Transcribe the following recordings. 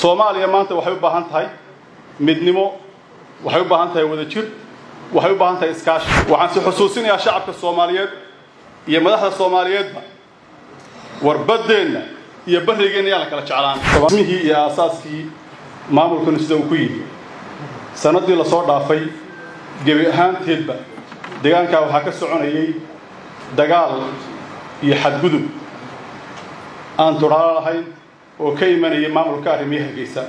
soomaaliya maanta waxay u baahan tahay midnimo waxay u baahan tahay wadajir waxay u baahan tahay iskaashi waxaan si xusuusinayaa shacabka soomaaliyeed iyo madaxda soomaaliyeedba warbaddeenna iyo barrigeenna yaan la kala jeclaan rasmihii iyo aasaaskii maamulkanu sida uu ku yidhi sannaddii lasoo dhaafay gebi ahaanteedba deegaankaa waxaa ka soconayay dagaal iyo xadgudub aan tudhaalo lahayn oo ka imanayay maamulka arrimiya hargeysa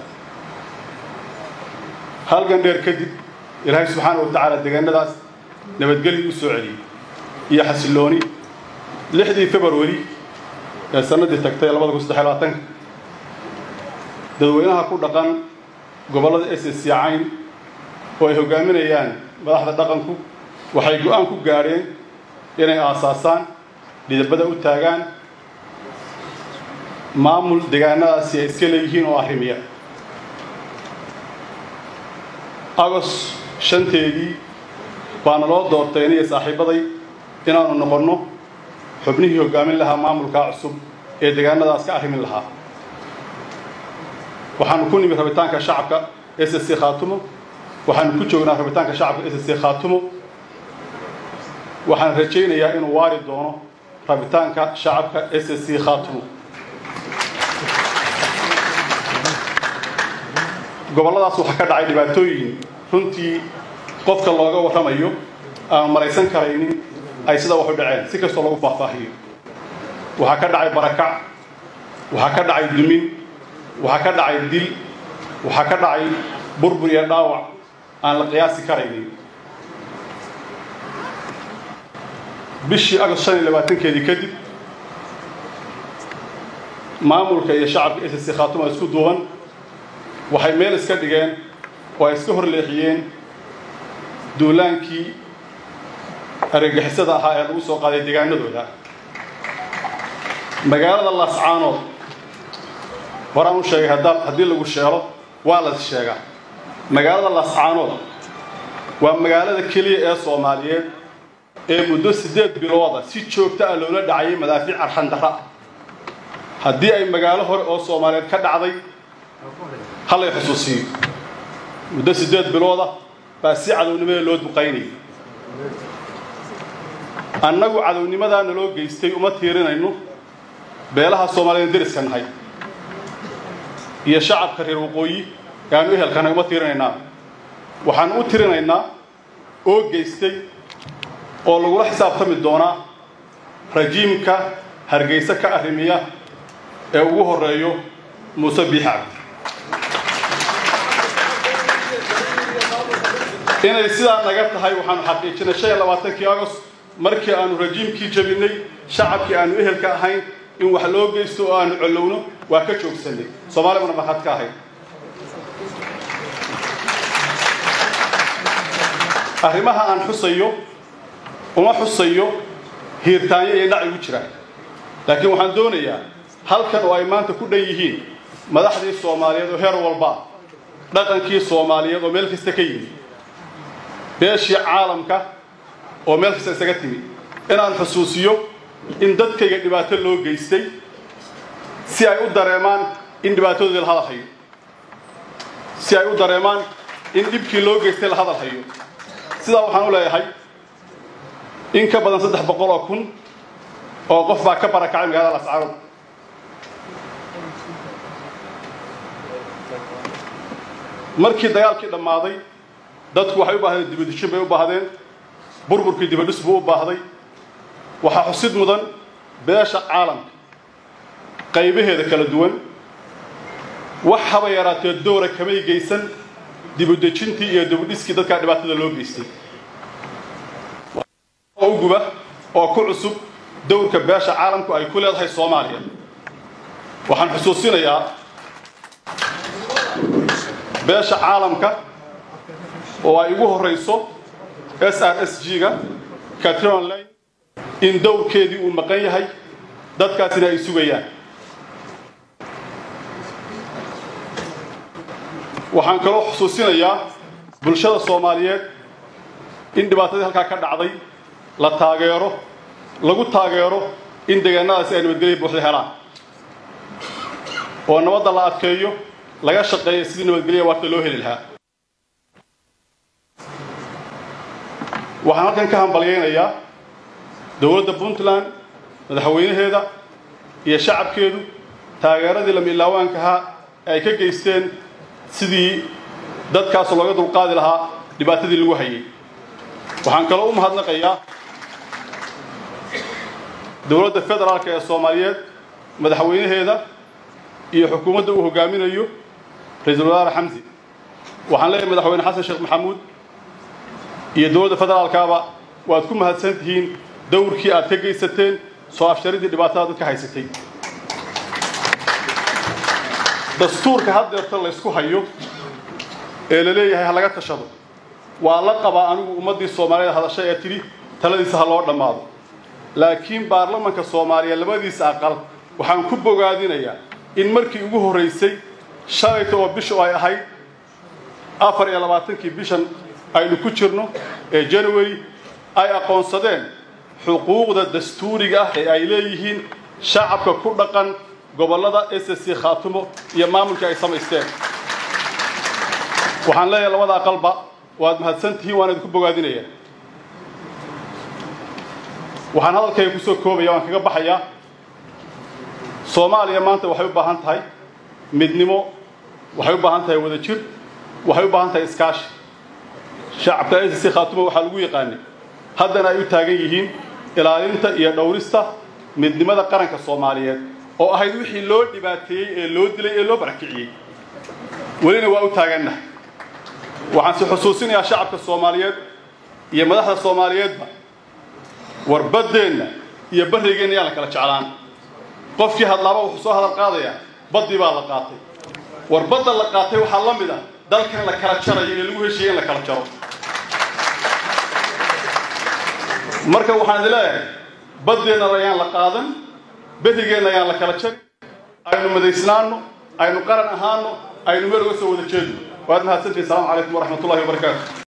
halgan dheer kadib ilaahay subxaana wa tacaala deegaanadaas nabadgelyo u soo celiyey iyo xasillooni lixdii februari ee sannaddii tagtay labada kun saddex labaatanka dadweynaha ku dhaqan gobollada ss cayn oo ay hoggaaminayaan madaxda dhaqanku waxay go-aan ku gaadheen inay aasaasaan dhidabada u taagaan maamul deegaanadaasi ay iska leeyihiin oo arrimiya agos shanteedii baana loo doortay aniyo saaxiibaday inaanu noqonno xubnihii hoggaamin lahaa maamulkaa cusub ee deegaanadaas ka arrimin lahaa waxaanu ku nimi rabitaanka shacabka s c khaatumo waxaanu ku joognaa rabitaanka shacabka s c khaatumo waxaan rajaynayaa inuu waari doono rabitaanka shacabka s c khaatumo gobolladaas waxaa ka dhacay dhibaatooyin runtii qofka looga warramayo aan maraysan karaynin ay sida wax u dhaceen si kastoo lagu faahfaahiyo waxaa ka dhacay barakac waxaa ka dhacay dumin waxaa ka dhacay dil waxaa ka dhacay burbur iyo dhaawac aan la qiyaasi karaynin bishii agost shan iyo labaatankeedii kadib maamulka iyo shacabka ss khaatuma isku duuban waxay meel iska dhigeen oo ay iska horleexiyeen duulaankii argagixisada ahaa ee lagu soo qaaday deegaanadooda magaalada laascaanood horaan u sheegay haddii lagu sheelo waa las sheegaa magaalada laascaanood waa magaalada keliya ee soomaaliyeed ee muddo siddeed bilooda si joogta ah loola dhacayay madaafiic arxandarra ah haddii ay magaalo hore oo soomaaliyeed ka dhacday hallay xusuusiyo muddo siddeed bilooda baa si cadownimada loo duqaynayay annagu cadownimadaa naloo geystay uma tiirinayno beelaha soomaaliyeed deriska nahay iyo shacabka reer waqooyi ee aanu ehelkanahay uma tiirinaynaa waxaanu u tirinaynaa oo geystay oo lagula xisaabtami doonaa rajiimka hargeysa ka arrimiya ee ugu horreeyo muuse biixacabdi inay sidaa naga tahay waxaanu xaqiijinay shan iyo labaatankii agost markii aanu rajiimkii jabinay shacabkii aanu ehelka ahayn in wax loo geysto oo aanu collowno waa ka joogsanay soomaalibana markhaad ka ahayd arrimaha aan xusayo uma xusayo hiirtaanyo iyo dhac igu jira laakiin waxaan doonayaa halkan oo ay maanta ku dhan yihiin madaxdii soomaaliyeed oo heer walba dhaqankii soomaaliyeed oo meel kasta ka yimi beeshii caalamka oo meel kasta isaga timi inaan xusuusiyo in dadkayga dhibaato loo geystay si ay u dareemaan in dhibaatadoodii la hadal hayo si ay u dareemaan in dhibkii loo geystay la hadal hayo sidaa waxaan u leeyahay in ka badan saddex boqol oo kun oo qof baa ka barakacay magaalada lascaanood markii dagaalkii dhammaaday dadku waxay u baahdeen dibadishin bay u baahdeen burburkii dibadhis buu u baahday waxaa xusid mudan beesha caalamka qaybaheeda kala duwan wax haba yaraatee dowra kamay geysan dibudejintii iyo dibudhiskii dadkaa dhibaatada loo geystay oo u guba oo ku cusub dowrka beesha caalamku ay ku leedahay soomaaliya waxaan xusuusinayaa beesha caalamka oo ay ugu horrayso s r s g-ga catron line in dowrkeedii uu maqan yahay dadkaasina ay sugayaan waxaan kaloo xusuusinayaa bulshada soomaaliyeed in dhibaatadii halkaa ka dhacday la taageero lagu taageero in deegaanadaasi ay nabadgelya buuxda helaan oo nabadda la adkeeyo laga shaqeeya sidii nabadgelya waarta loo heli lahaa waxaan halkan ka hambalyaynayaa dowladda puntland madaxweynaheeda iyo shacabkeedu taageeradii lamiilaawaankahaa ee ay ka geysteen sidii dadkaas looga dulqaadi lahaa dhibaatadii lagu hayay waxaan kaloo u mahadnaqayaa dowladda federaalka ee soomaaliyeed madaxweynaheeda iyo xukuumadda uu hogaaminayo ra-iisul wasaare xamsi waxaan leeyahay madaxweyne xasan sheekh maxamuud iyo dowladda federaalkaaba waad ku mahadsan tihiin dowrkii aad ka geysateen soo afsharidii dhibaatada dadka haysatay dastuurka haddeerta laysku hayo ee la leeyahay ha laga tashado waa la qabaa anigu ummaddii soomaaliyeed hadashay ee tidhi taladiisa ha loo dhammaado laakiin baarlamanka soomaaliya labadiisa aqal waxaan ku bogaadinayaa in markii ugu horraysay shalayta oo bishu ay ahayd afar iyo labaatankii bishan aynu ku jirno ee january ay aqoonsadeen xuquuqda dastuuriga ah ee ay leeyihiin shacabka ku dhaqan gobollada s c khaatumo iyo maamulkii ay samaysteen waxaan leeyahay labada aqalba waad mahadsan tihiin waan idinku bogaadinaya waxaan hadalkayga kusoo koobaya waan kaga baxayaa soomaaliya maanta waxay u baahan tahay midnimo waxay u baahan tahay wada jir waxay u baahan tahay iskaashi shacabka s c khaatumo waxaa lagu yaqaanay haddana ay u taagan yihiin ilaalinta iyo dhowrista midnimada qaranka soomaaliyeed oo ahayd wixii loo dhibaateeyey ee loo dilay ee loo barakiciyey welina waa u taagannahay waxaan si xusuusinayaa shacabka soomaaliyeed iyo madaxda soomaaliyeedba war baddeenna iyo barrigeenna yaan la kala jeclaan qofkii hadlaaba wuxuu soo hadal qaadayaa baddii baa la qaatay war badda la qaatay waxaa la mid ah dalkan la kala jarayo ee lagu heshiiyey in la kala jaro marka waxaan idin leeyahay baddeenna ayaan la qaadan berrigeenna ayaan la kala jarin aynu madaysnaanno aynu qaran ahaano aynu meel uga soo wada jeedno waad mahadsantihi asalaamu calaykum waraxmat ullahi wabarakaatu